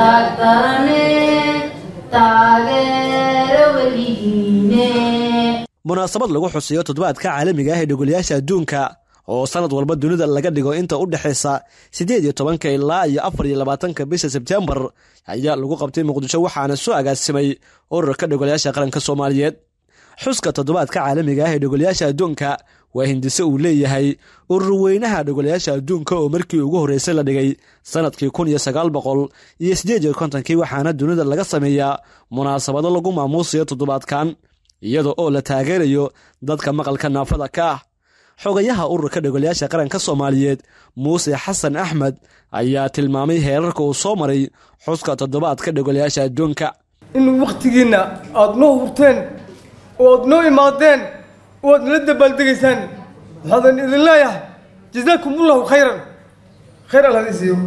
taagtane taageero weligiine munaasabad lagu xusiyo toddobaadka caalamiga ah ee dhogolayaasha adduunka oo sanad walba dunida laga dhigo inta u dhexaysa siddeed iyo tobanka ilaa iyo afar iyo labaatanka bisha sebtembar ayaa lagu qabtay muqdisho waxaana soo agaasimay ururka dhogolayaasha qaranka soomaaliyeed xuska toddobaadka caalamiga ah ee dhogolayaasha adduunka waa hindise uu leeyahay urur weynaha dhogolayaasha adduunka oo markii ugu horreysay la dhigay sanadkii kun iyo sagaal boqol iyo siddeed iyo kontonkii waxaana dunida laga sameeyaa munaasabado lagu maamuusayo toddobaadkan iyada oo la taageerayo dadka maqalka naafada ka ah xogayaha ururka dhogolayaasha qaranka soomaaliyeed muuse xasan axmed ayaa tilmaamay heerarka uu soo maray xuska toddobaadka dhogolayaasha adduunka in wakhtigiinna aada noo hurteen oo aad noo imaadeen oo aad nala dabaaldegaysaan waxaadan idin leeyahay jazaakum ullahu khayran khayr alla hadii siiyo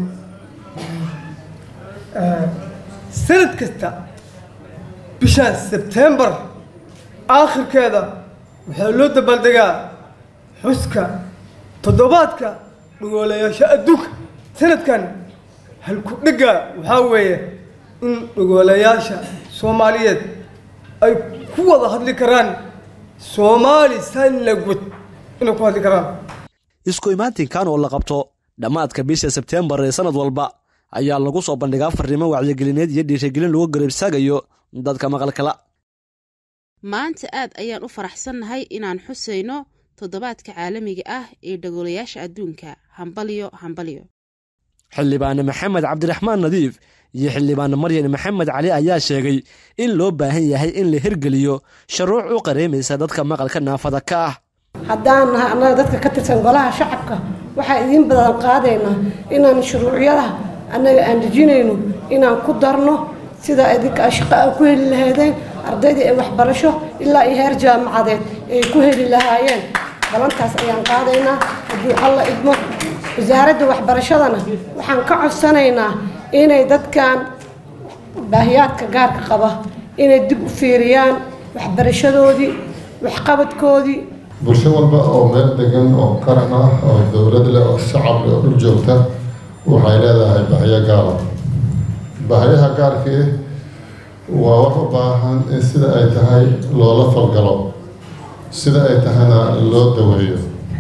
sanad kasta bishaan sebtembar aakhirkeeda waxaa loo dabaaldegaa xuska toddobaadka dhogoolayaasha adduunka sanadkan halku dhegga waxaa weeye in dhogoolayaasha soomaaliyeed ay ku wada hadli karaan soomaali sign language inay ku hadli karaan isku imaatinkan oo la qabto dhammaadka bisha sebtembar ee sanad walba ayaa lagu soo bandhigaa farriimo wacyigelineed iyo dhiirigelin lagu garabsaagayo dadka maqalkala maanta aad ayaan u faraxsannahay inaan xusayno toddobaadka caalamiga ah ee dhagolayaasha adduunka hambalyo hambalyo xildhibaane maxamed cabdiraxmaan nadiif iyo xildhibaane maryan maxamed cali ayaa sheegay in loo baahan yahay in la hirgeliyo shuruuc u qareemaysa dadka maqalka naafada ka ah haddaan nahay annaga dadka ka tirsan golaha shacabka waxaa idiin badan qaadaynaa inaan shuruucyada annaga aan dejinayno inaan ku darno sida idinka shaqo a ku heli lahaydeen ardaydii ay waxbarasho ilaa iyo heer jaamacadeed ay ku heli lahaayeen balantaas ayaan qaadaynaa haddii alla idmo wasaaradda waxbarashadana waxaan ka codsanaynaa inay dadkan baahiyaadka gaarka qaba inay dib u fiiriyaan waxbarashadoodii waxqabadkoodii bulsho walba oo meel degan oo qaran ah oo dowlad leh oo shacab leh oo dhul joogta waxay leedahay bahyo gaara bahyaha gaarkii waa wax u baahan in sida ay tahay loola falgalo sida ay tahayna loo daweeyo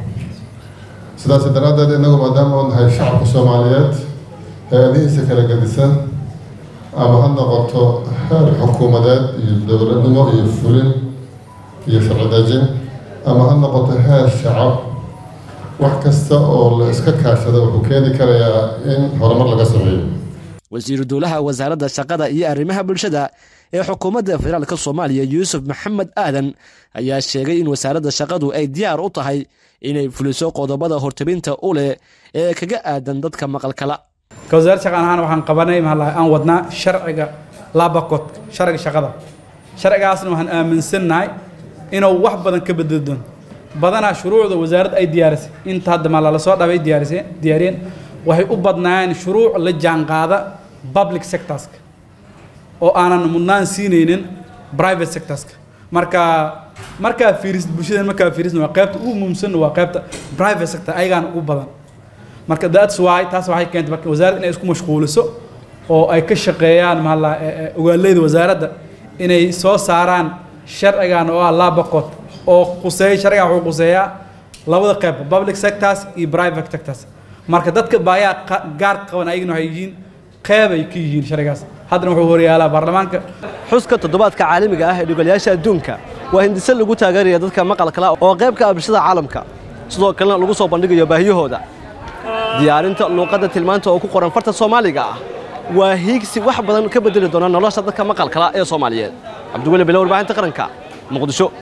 sidaas daraaddeed innagu maadaama oo nahay shacabka soomaaliyeed hay-adihiisa kala gedisan ama ha noqoto heer xukuumadeed iyo dowladnimo iyo fulin iyo sharci dejin ama ha noqoto heer shacab wax kasta oo la iska kaashada wuxuu keeni karayaa in horumar laga sameeyo wasiiru dowlaha wasaaradda shaqada iyo arrimaha bulshada ee xukuumadda federaalk soomaaliya yuusuf maxamed aadan ayaa sheegay in wasaaradda shaqadu ay diyaar u tahay inay fuliso qodobada hortabinta u leh ee kaga aadan dadka maqalkala ka wasaaradda shaqan ahaan waxaan qabanay mahalaha aan wadnaa sharciga labakod sharciga shaqada sharcigaasna waxaan aaminsannahay inuu wax badan ka bedeli doono badanaa shuruucda wasaaradda ay diyaarisay inta hadda maa lala soo dhabay diyaariseen diyaariyeen waxay u badnaayeen shuruuc la jaanqaada public sectorska oo aanan mudnaan siinaynin private sectorska marka markaa fiiris bulshadeen markaa fiirisna waa qaybta ugu muhiimsanna waa qaybta private sector ayagaana ugu badan marka that's why taas waxay keentay marka wasaaradda inay isku mashquuliso oo ay ka shaqeeyaan maala ogaaleyda wasaaradda inay soo saaraan sharcigan oo ah labaqod oo quseeya sharcigan wuxuu quseeyaa labada qayb public sectors iyo private sectors marka dadka baayaa gaar qaban ayagana waxay yihiin qeyb ay ka yihiin sharcigaas haddana wuxuu horyaalaa baarlamaanka xuska toddobaadka caalamiga ah ee dhogolayaasha adduunka waa hindise lagu taageeraya dadka maqalkala oo qayb ka ah bulshada caalamka sidoo kalena lagu soo bandhigayo baahiyahooda diyaarinta luuqadda tilmaanta oo ku qoran farta soomaaliga ah waa hiigsi wax badan ka bedeli doona nolosha dadka maqalkala ee soomaaliyeed cabdiweli bile warbaahinta qaranka muqdisho